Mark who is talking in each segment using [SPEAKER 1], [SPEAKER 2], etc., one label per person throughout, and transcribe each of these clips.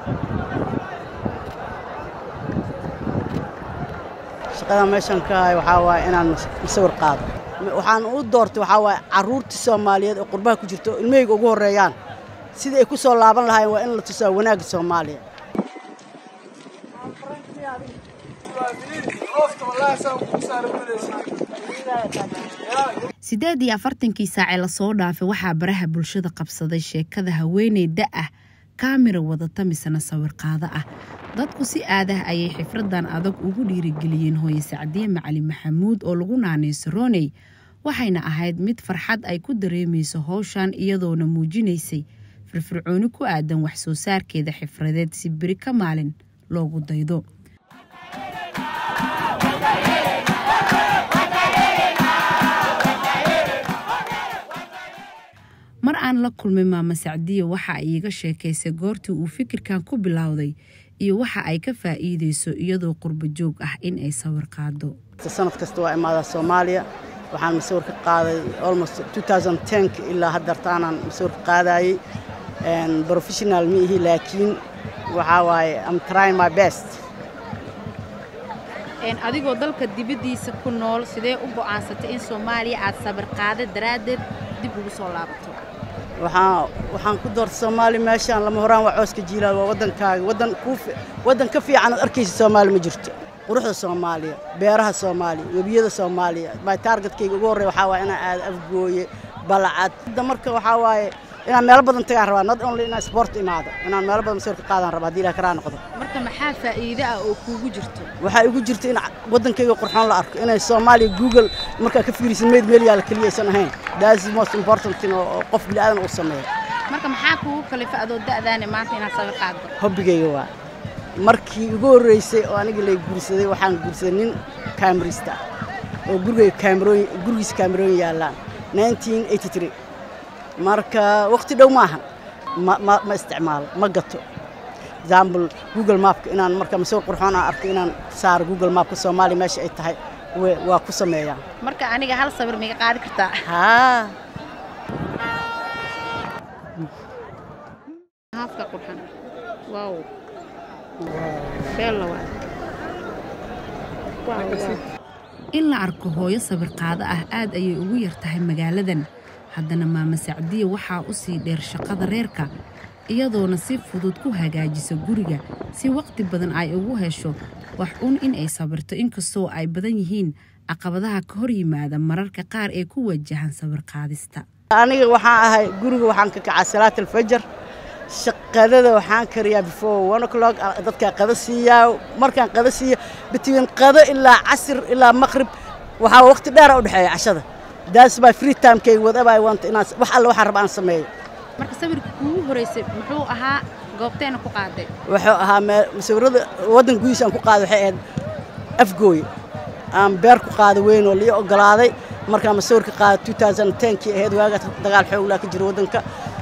[SPEAKER 1] shaqada meeshan ka hayo waxaa waaye inaan sawir qaado waxaan u doortay waxaa waaye carruurtii soomaaliyeed oo qurbaha ku jirto oo ilmahayga ugu horreeyaan sidii ay ku soo laaban lahaayeen waa in la tusaa wanaagga soomaaliya
[SPEAKER 2] siddeed iyo afartankii saacee lasoo dhaafay waxaa baraha bulshada qabsaday sheekada haweeney da ah kaamira wadata misena sawirqaado ah dadku si aadah ayay xifradan adag ugu dhiirigeliyeen hooye sacdiye macali maxamuud oo lagu naanayso roney waxayna ahayd mid farxad ay ku dareemayso howshan iyadoona muujinaysay firfircooni ku aadan wax soo saarkeeda xifradeed si beri ka maalin loogu daydo mar aan la kulmay maama sacdiye waxa ay iiga sheekaysay goortii uu fikirkan ku bilowday iyo waxa ay ka faa'iideyso iyadoo qurbo joog ah in ay sawir qaado
[SPEAKER 1] sanad kasta waa imaadaa soomaaliya waxaan masawir ka qaaday almost 2010 ilaa haddartaanaan masawir ka qaadayey professional ma ihi laakiin waxaa waaye am trying my best
[SPEAKER 2] adigoo dalka dibaddiisa ku nool sidee u go'aansatay in soomaaliya aad sawir qaada daraaddeed dib ugu soo laabato
[SPEAKER 1] waxaan waxaan ku doortay soomaaliya meeshaan lama horaan waa cooska jiilaal waa waddankaaga waddan kuu waddan ka fiican aad arkaysa soomaaliya ma jirto quruxda soomaaliya beeraha soomaaliya webiyada soomaaliya my targetkayga ugu horreya waxaa waaye inaan aado afgooye balacad hadda marka waxaa waaye inaan meelo badan tagaan rabaa not only inaan sport imaado inaan meelo badan sawir ka qaadaan rabaa haddii ilaah karaa noqdo
[SPEAKER 2] marka maxaa faa'iido ah oo kuugu jirto
[SPEAKER 1] waxaa igu jirta in waddankayga qurxoon la arko inay soomaaliya google markaa ka fiirisid meyd meel yaala keliya aysan ahayn that's the most important thing oo qof bini aadan uu sameeyo
[SPEAKER 2] marka maxaa kuugu kalifa adoo da'daane maanta inaad sawir qaaddo
[SPEAKER 1] hobbigayga waa markii ugu horreysay oo aniga lay guursaday waxaan guursaday nin kaamirista oo gurigayga kaamirooyin gurigiisa kaamirooyin yaallaan 1983 marka waqti dhow maaha ma ma ma isticmaalo ma gato example google mapka inaan marka masawir qurxoon aan arko inaan saaro google mapka soomaaliya meesha ay tahay waa ku sameeyaa
[SPEAKER 2] marka aniga hal sawir miga qaadi kartaa
[SPEAKER 1] haa
[SPEAKER 2] haafka qurxan wow beella waa in la arko hooyo sawir qaado ah aad ayay ugu yar tahay magaaladan haddana maama sacdiye waxaa u sii dheer shaqada reerka iyadoona si fudud ku hagaajisa guriga si waqti badan ay ugu hesho wax un in ay sabirto inkastoo ay badan yihiin caqabadaha ka hor yimaada mararka qaar ee ku wajahan sawir qaadista
[SPEAKER 1] aniga waxaan ahay guriga waxaan ka kacaa salaat alfajar shaqadada waxaan kariyaa before one o'clock dadkaa qada siiyaa markaan qada siiya between qado ilaa casir ilaa maqrib waxaa waqti dheera u dhexeeya cashada that's my free time kay whatever I want inaan wax alla waxaan raba aan sameeyo
[SPEAKER 2] marka sawirka kuugu horeysay muxuu ahaa goobteena ku qaaday
[SPEAKER 1] wuxuu ahaa meel sawirada waddan gudihiisa aan ku qaaday waxay ahayd afgooye aan beer ku qaada weyn oo lii ogolaaday markaan masawirka qaaday 2010 kii ahayd waagaas dagaal xooglaa ka jira waddanka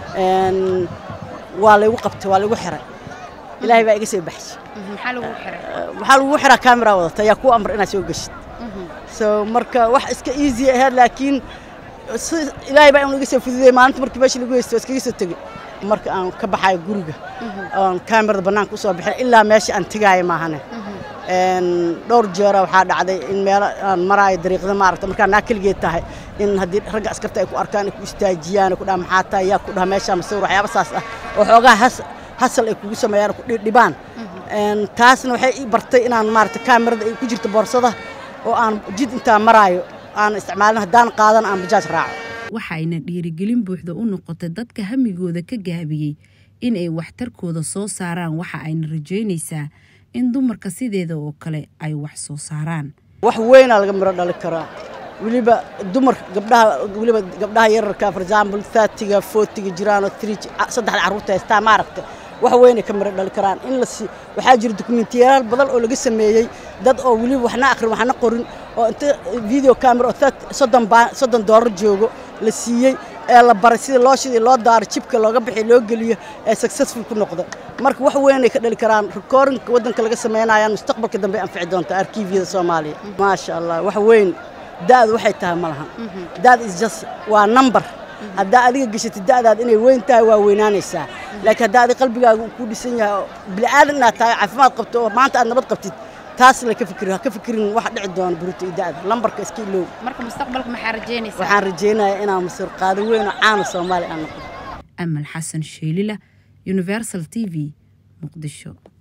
[SPEAKER 1] waa laygu qabtay waa laygu xiray ilaahay baa iga soo baxshay
[SPEAKER 2] maxaa lagu xiray
[SPEAKER 1] waxaa lagu xiraa kaamera wadata ayaa kuu amr inaad soo geshid so marka wax iska easy ahayd laakiin ilaahay baa inuu iga soo fududeyay maalinta markii meesha lagu haysto iskaga soo tegey marka aan ka baxayo guriga oon kaamerada bannaanka usoo bixin ilaa meesha aan tegaayo maahane dhowr jeera waxaa dhacday in meelo aan maraayo dariiqda maaragta markaa naa keligeed tahay in haddii ragga askarta ay ku arkaan ay ku istaajiyaan ku dhaha maxaa tahay yaa ku dhaha meeshaa masawir waxyaaba saas ah oo xoogaa hasal ay kugu sameeyaan ku dhibaan taasna waxay ii bartay inaan maaragta kaamerada ay ku jirto boorsada oo aan jid intaa maraayo aan isticmaalin haddaan qaadan aan bajaaj raaco
[SPEAKER 2] waxayna dhiirigelin buuxda u noqotay dadka hamigooda ka gaabiyey in ay waxtarkooda soo saaraan waxa ayna rajaynaysaa in dumarka sideeda oo kale ay wax soo saaraan
[SPEAKER 1] wax weynaa laga miro dhali karaa weliba dumarka gabdhaha weliba gabdhaha yararka for example thirtiga fortiga jiraanoo three saddexda carruurta haystaa maaragta wax weynay ka miro dhali karaan in la si waxaa jira dokumentiyaal badan oo laga sameeyey dad oo weliba waxna akhrin waxna qorin oo inta video camera oo soddon baa soddon doolar joogo la siiyey ee la baray sida loo shidii loo daaro jibka looga bixi loo geliyo ee successful ku noqda marka wax weynay ka dhali karaan recordingka waddanka laga samaynayaan mustaqbalka dambe anfici doonta arkiifyada soomaaliya maasha allah wax weyn da'du waxay tahay ma lahan da'd is just waa number haddaa adiga gashatid da'daad inay weyn tahay waa weynaanaysaa laakiin haddaa adiga qalbigaaga uu ku dhisan yahay oo bila'aadan inaad tahay caafimaad qabto oo maanta aad nabad qabtid taas la ka fikir ha ka fikirin wax dhici doona buruta iyo da'da lambarka iska iloow
[SPEAKER 2] marka mustaqbalka maxaa rajeynaysaa
[SPEAKER 1] waxaan rajaynayaa inaan masir qaado weyn oo caana soomaaliya aan noqdo
[SPEAKER 2] amal xasan sheelila universal t v muqdisho